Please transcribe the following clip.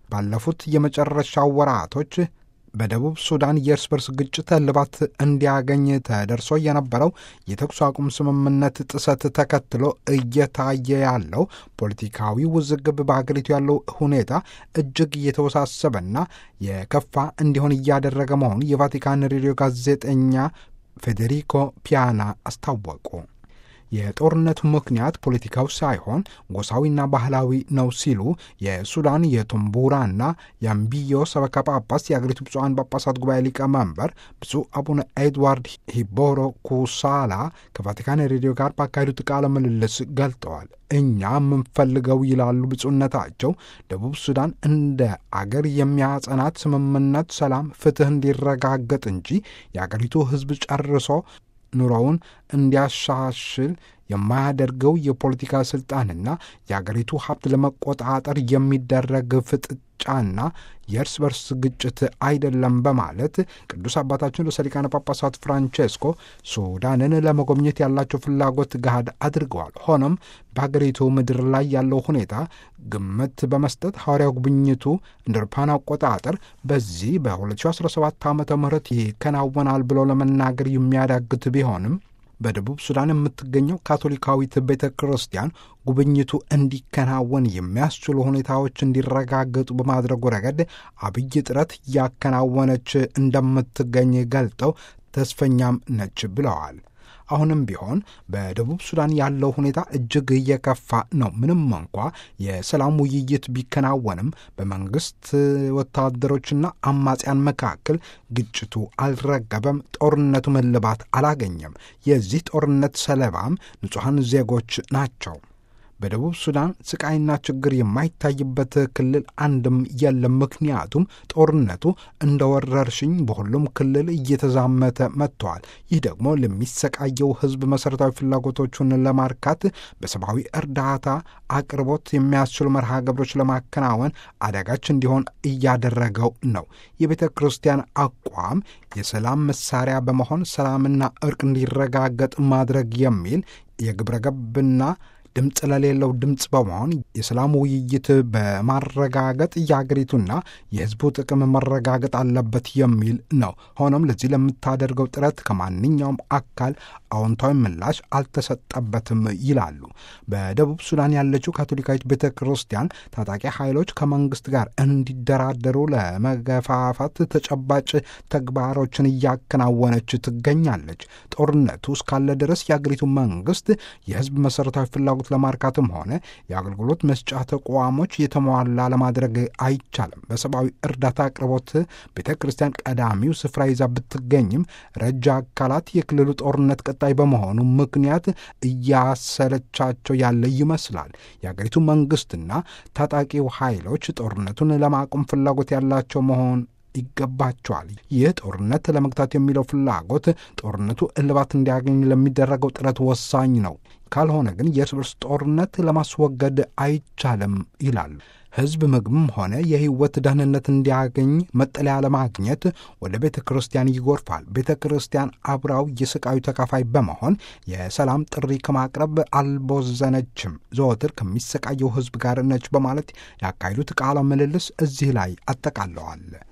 ባለፉት የመጨረሻ ወራቶች በደቡብ ሱዳን የእርስ በርስ ግጭት እልባት እንዲያገኝ ተደርሶ የነበረው የተኩስ አቁም ስምምነት ጥሰት ተከትሎ እየታየ ያለው ፖለቲካዊ ውዝግብ በሀገሪቱ ያለው ሁኔታ እጅግ እየተወሳሰበና የከፋ እንዲሆን እያደረገ መሆኑ የቫቲካን ሬዲዮ ጋዜጠኛ ፌዴሪኮ ፒያና አስታወቁ። የጦርነቱ ምክንያት ፖለቲካው ሳይሆን ጎሳዊና ባህላዊ ነው ሲሉ የሱዳን የቱምቡራና የአምቢዮ ሰበካ ጳጳስ የአገሪቱ ብፁዓን ጳጳሳት ጉባኤ ሊቀመንበር ብፁዕ አቡነ ኤድዋርድ ሂቦሮ ኩሳላ ከቫቲካን ሬዲዮ ጋር ባካሄዱት ቃለ ምልልስ ገልጠዋል። እኛ የምንፈልገው ይላሉ ብፁዕነታቸው፣ ደቡብ ሱዳን እንደ አገር የሚያጸናት ስምምነት፣ ሰላም፣ ፍትህ እንዲረጋገጥ እንጂ የአገሪቱ ሕዝብ ጨርሶ ኑሮውን እንዲያሻሽል የማያደርገው የፖለቲካ ስልጣንና የአገሪቱ ሀብት ለመቆጣጠር የሚደረግ ፍጥጫና የእርስ በርስ ግጭት አይደለም በማለት ቅዱስ አባታችን ርዕሰ ሊቃነ ጳጳሳት ፍራንቼስኮ ሱዳንን ለመጎብኘት ያላቸው ፍላጎት ገሃድ አድርገዋል። ሆኖም በሀገሪቱ ምድር ላይ ያለው ሁኔታ ግምት በመስጠት ሐዋርያው ጉብኝቱ እንደ አውሮፓውያን አቆጣጠር በዚህ በ2017 ዓ ም ይከናወናል ብሎ ለመናገር የሚያዳግት ቢሆንም በደቡብ ሱዳን የምትገኘው ካቶሊካዊት ቤተ ክርስቲያን ጉብኝቱ እንዲከናወን የሚያስችሉ ሁኔታዎች እንዲረጋገጡ በማድረጉ ረገድ አብይ ጥረት እያከናወነች እንደምትገኝ ገልጠው ተስፈኛም ነች ብለዋል። አሁንም ቢሆን በደቡብ ሱዳን ያለው ሁኔታ እጅግ እየከፋ ነው። ምንም እንኳ የሰላም ውይይት ቢከናወንም በመንግስት ወታደሮችና አማጽያን መካከል ግጭቱ አልረገበም። ጦርነቱ እልባት አላገኘም። የዚህ ጦርነት ሰለባም ንጹሐን ዜጎች ናቸው። በደቡብ ሱዳን ስቃይና ችግር የማይታይበት ክልል አንድም የለም። ምክንያቱም ጦርነቱ እንደ ወረርሽኝ በሁሉም ክልል እየተዛመተ መጥተዋል። ይህ ደግሞ ለሚሰቃየው ሕዝብ መሠረታዊ ፍላጎቶቹን ለማርካት በሰብአዊ እርዳታ አቅርቦት የሚያስችሉ መርሃ ግብሮች ለማከናወን አዳጋች እንዲሆን እያደረገው ነው። የቤተ ክርስቲያን አቋም የሰላም መሳሪያ በመሆን ሰላምና እርቅ እንዲረጋገጥ ማድረግ የሚል የግብረ ገብና ድምፅ ለሌለው ድምፅ በመሆን የሰላም ውይይት በማረጋገጥ የአገሪቱና የሕዝቡ ጥቅም መረጋገጥ አለበት የሚል ነው። ሆኖም ለዚህ ለምታደርገው ጥረት ከማንኛውም አካል አዎንታዊ ምላሽ አልተሰጠበትም ይላሉ። በደቡብ ሱዳን ያለችው ካቶሊካዊት ቤተ ክርስቲያን ታጣቂ ኃይሎች ከመንግስት ጋር እንዲደራደሩ ለመገፋፋት ተጨባጭ ተግባሮችን እያከናወነች ትገኛለች። ጦርነቱ እስካለ ድረስ የአገሪቱ መንግስት የሕዝብ መሠረታዊ ፍላጎት ለማርካትም ሆነ የአገልግሎት መስጫ ተቋሞች የተሟላ ለማድረግ አይቻልም። በሰብአዊ እርዳታ አቅርቦት ቤተ ክርስቲያን ቀዳሚው ስፍራ ይዛ ብትገኝም ረጃ አካላት የክልሉ ጦርነት ቀጣይ በመሆኑ ምክንያት እያሰለቻቸው ያለ ይመስላል። የአገሪቱ መንግስትና ታጣቂው ኃይሎች ጦርነቱን ለማቆም ፍላጎት ያላቸው መሆን ይገባቸዋል። ይህ ጦርነት ለመግታት የሚለው ፍላጎት ጦርነቱ እልባት እንዲያገኝ ለሚደረገው ጥረት ወሳኝ ነው። ካልሆነ ግን የእርስ በርስ ጦርነት ለማስወገድ አይቻልም ይላሉ። ሕዝብ ምግብም ሆነ የሕይወት ደህንነት እንዲያገኝ መጠለያ ለማግኘት ወደ ቤተ ክርስቲያን ይጎርፋል። ቤተ ክርስቲያን አብራው የስቃዩ ተካፋይ በመሆን የሰላም ጥሪ ከማቅረብ አልቦዘነችም። ዘወትር ከሚሰቃየው ሕዝብ ጋር ነች በማለት ያካሄዱት ቃለ ምልልስ እዚህ ላይ አጠቃለዋል።